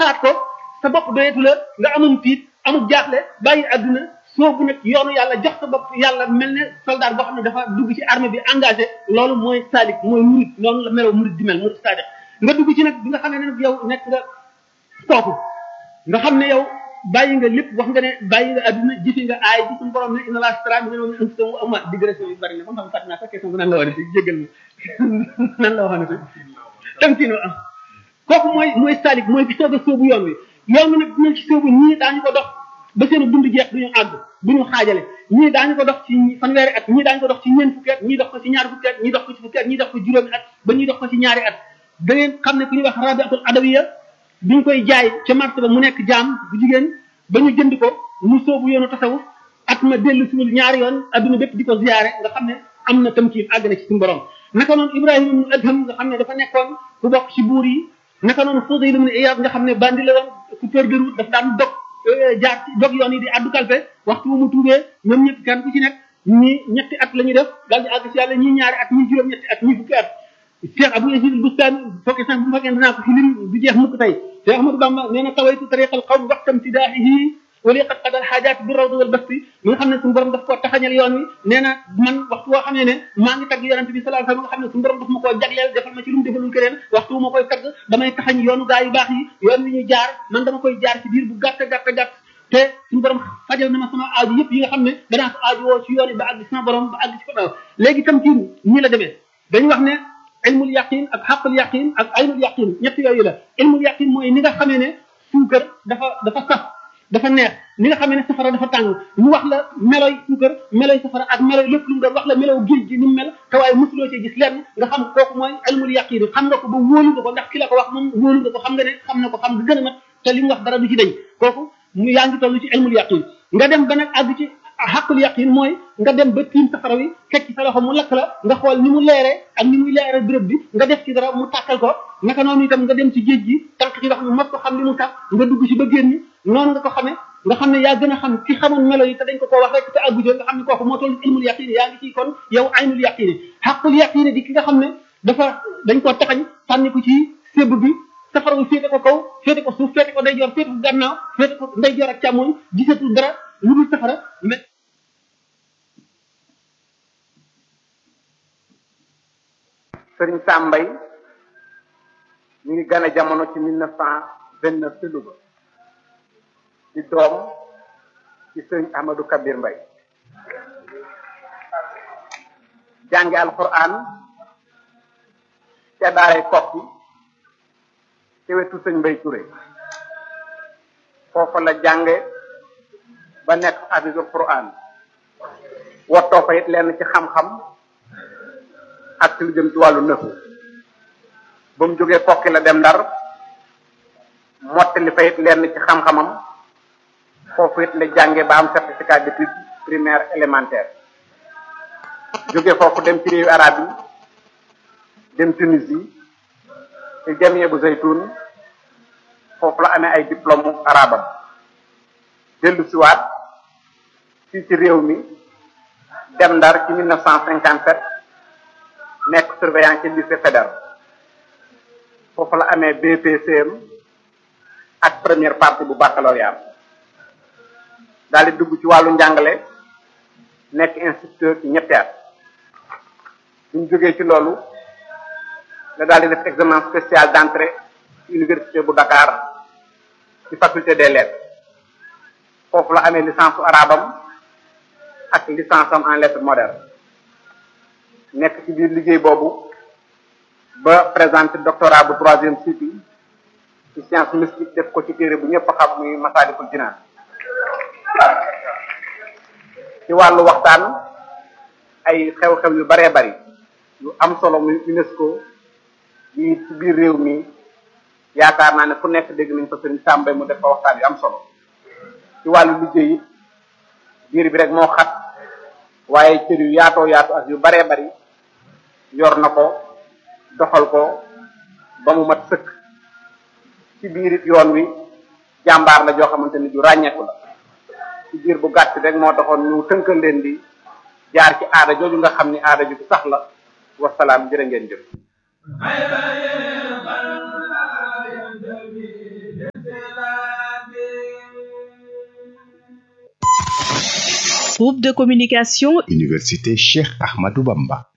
xalaat ko sa bopp doyetu la nga amum tiit amul jaaxle bàyyi àdduna soobu nag yoonu yàlla jox sa bopp yàlla mel ne soldat boo xam ne dafa dugg ci armée bi engagé loolu mooy salik mooy murid noonu la meloo murid di mel murid sadiq nga dugg ci nag bi nga xam ne nag yow nekk nga kooku nga xam ne yow bàyyi nga lépp wax nga ne bàyyi nga adduna jëfi nga aay bi suñu borom ne inna laa stara mi ne anfusahum wa amwaalahum digression yu bari na ba xam fàtte naa sa question bu nan la waxee jéggal ma nan la waxee tamkiino am kooku mooy mooy salik mooy bi soog a soobu yoon wi yoon wi nag dinañ ci soobu ñii daañu ko dox ba seen dund jeex duñu àgg duñu xaajale ñii daañu ko dox ci fanweeri at ñii daañu ko dox ci ñeent fukki at ñii dox ko ci ñaar fukki at ñii dox ko ci fukki at ñii dox ko juróomi at ba ñuy dox ko ci ñaari at da ngeen xam ne ku ñuy wax rabiatul adawiya biñ koy jaay ca marché ba mu nekk jaam bu jigéen ba ñu jënd ko mu soobu yoonu tasawuf at ma dellu siwul ñaari yoon adduna bépp di ko ziyaare nga xam ne am na tamkiin àgg na ci suñu borom naka noonu ibrahima ibnu adham nga xam ne dafa nekkoon ku bokk ci buur yi naka noonu fudayl ibnu iyad nga xam ne bandi la woon coupeur de route daf daan dog jaar ci dog yoon yi di addu kalpe waxtu wu mu tuubee ñoom ñëpp kenn ku ci nekk ñii ñetti at la ñuy def daal di àgg ci yàlla ñii ñaari at ñii juróom ñetti at ñii fukki at cheikh abou yazid bustani fokke sax bu fekkee dinaa ko fi lim du jeex mukk tey cheikh ahmadou bamba nee na tawaytu tariqal qawm waxtam tidaahihi wali qad qadal xaajaat bi rawd wal basti mi nga xam ne suñu borom daf koo taxañal yoon wi nee na man waxtu woo xamee ne maa ngi tagg yonente bi sallallahu alayhi wasallam nga xam ne suñu borom daf ma koo jagleel defal ma ci lu mu defalul keneen waxtu wu ma koy tagg damay taxañ yoonu gaa yu baax yi yoon wi ñu jaar man dama koy jaar ci biir bu gàtt gàtt gàtt te suñu borom fajal na ma sama aaju yëpp yi nga xam ne danaa ko aaju woo ci yoon yi ba àgg sama borom ba àgg ci ko daaw léegi itam ci ñi la demee dañu wax ne ilmul yaqin ak xaqul yaqin ak aynul yaqin ñett yooyu la ilmul yaqin mooy ni nga xamee ne suukar dafa dafa saf dafa neex ni nga xamee ne safara dafa tàng mu wax la meloy suukar meloy safara ak meloy lépp lu mu doon wax la melow géej gi ni mu mel te waaye mosuloo cee gis lenn nga xam kooku mooy ilmul yaqin xam nga ko ba wóolu nga ko ndax ki la ko wax moom wóolu nga ko xam nga ne xam na ko xam nga gën a mat te li mu wax dara du ci dañ kooku mu yaa ngi toll ci ilmul yaqin nga dem ba nag àgg ci xaqul yaqin mooy nga dem ba tiim safara wi fekk ci sa loxo mu lakk la nga xool ni mu leere ak ni muy leere béréb bi nga def ci dara mu tàkkal ko naka noonu itam nga dem ci géej gi tànk ci ndox mi mos ko xam li mu tax nga dugg ci ba génn noonu nga ko xamee nga xam ne yaa gën a xam ki xamoon melo yi te dañ ko koo wax rek te àggu nga xam ne kooku moo toll ilmul yaqin yaa ngi ci kon yow aynul yaqin xaqul yaqin di ki nga xam ne dafa dañ koo taxañ sànni ko ci sébb bi safara wi féete ko kaw féete ko suuf féete ko ndeyjoor féete ko gannaaw féete ko ndeyjoor ak càmmoñ gisatul dara lu dul safara mais sëriñ Sambay ñu ngi gane jamono ci mille neuf cent vingt neuf ci Louga di doom ci sëriñ Ahmadou Kabir Mbay jànge alquran ca daaray kokki ci wetu sëñ Mbay Touré foofa la jànge ba nekk hafisul quran wottoo fa it lenn ci xam-xam ak ci lu jëm ci wàllu nëfu ba mu jógee kokki la dem ndar mottali fa it lenn ci xam-xamam foofu it la jànge ba am certificat d'études primaire élémentaire jóge foofu dem ci réewu arab yi dem Tunisie ci jamie bu zaytun foofu la amee ay diplôme arabam dellu siwaat fii ci réew mi dem ndar ci 1957 nekk surveillant ci lycée fédéral foofu la amee BPCM ak première partie bu baccalauréat daal di dugg ci wàllu njàngale nekk instituteur ci ñetti at buñ jógee ci loolu la daal di def examen spécial d'entrée ci université bu Dakar ci faculté des lettres foofu la amee licence su arabam ak licence am en lettres modernes nekk ci biir liggéey boobu ba présenté doctorat bu troisième cycle ci science mystique def ko ci téere bu ñëpp xam muy Masaalikul Jinaan ci wàllu waxtaan ay xew-xew yu baree bari yu am solo muy UNESCO yi ci biir réew mi yaakaar naa ne fu nekk dégg nañ fa sëriñ Sàmbay mu def fa waxtaan yu am solo ci wàllu liggéey it biir bi rek moo xat waaye cër yu yaatoo yaatu ak yu baree bari yor na ko doxal ko ba mu mat sëkk ci biir it yoon wi jàmbaar la joo xamante ni ju ràññeeku la ci biir bu gàtt rek moo taxoon ñu tënkal leen di jaar ci aada jooju nga xam ni aada ju sax la wasalaam jërë ngeen jëf Groupe de communication Université Cheikh Ahmadou Bamba